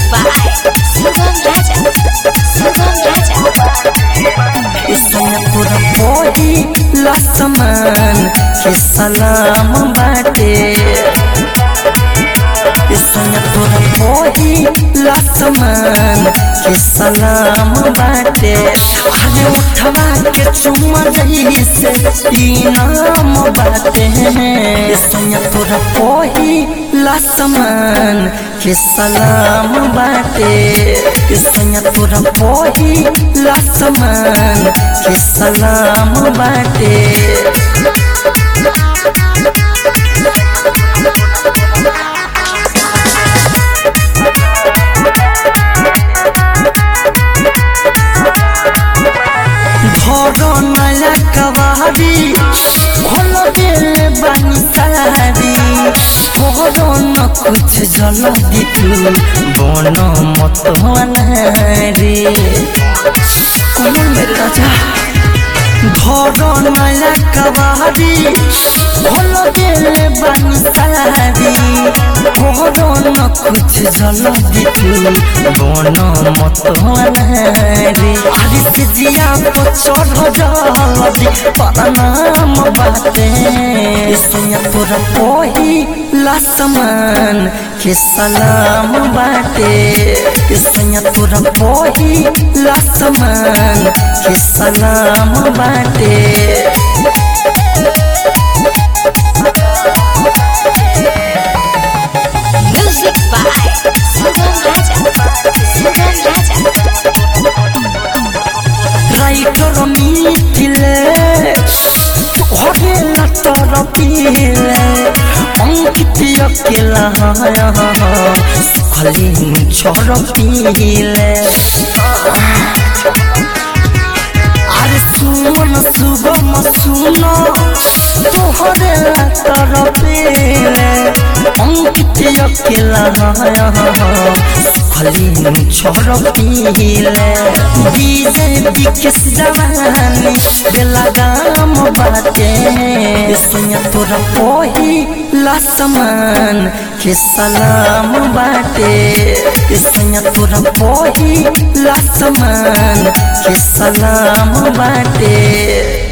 by Sugam Raja. Sugam Raja. सनपुर पोही लसमान के सलाम बाटे सनपुर पोही लसमान के सलाम बाटे अरे उठवा के चुमा रही से इनाम बाटे सनपुर पोही लसमान के सलाम बाटे सनपुर पोही लसमान के सलाम बाटे भरो नया कवारी खोल दिल बनी सारी भरो न कुछ जल दितु बन मत रे कमल मेरे राजा भरो नया कवारी खोल दिल बनी सारी भरो न कुछ जल दितु बन मत रे अरे से जिया तो चढ़ जल्दी परनाम बाटे इसमें तोरा पोही लसमान के सलाम बाटे इसमें तोरा पोही लसमान के सलाम बाटे Music by Sugam Raja. Sugam Raja. রাইটর মিথিলে হরে লাটর পিলে অঙ্কিত কেলা সুখলি ঝড় পিলে আরে সুমন সুগম সুন তোহরে লাটর পিলে অঙ্কিত কেলা सुखली ঝড় পিলে বিজেপি के जवानी बेला दाम बाटे सुनिया तोरा पोही लसमान के सलाम बाटे सुनिया तोरा पोही लसमान के सलाम बाटे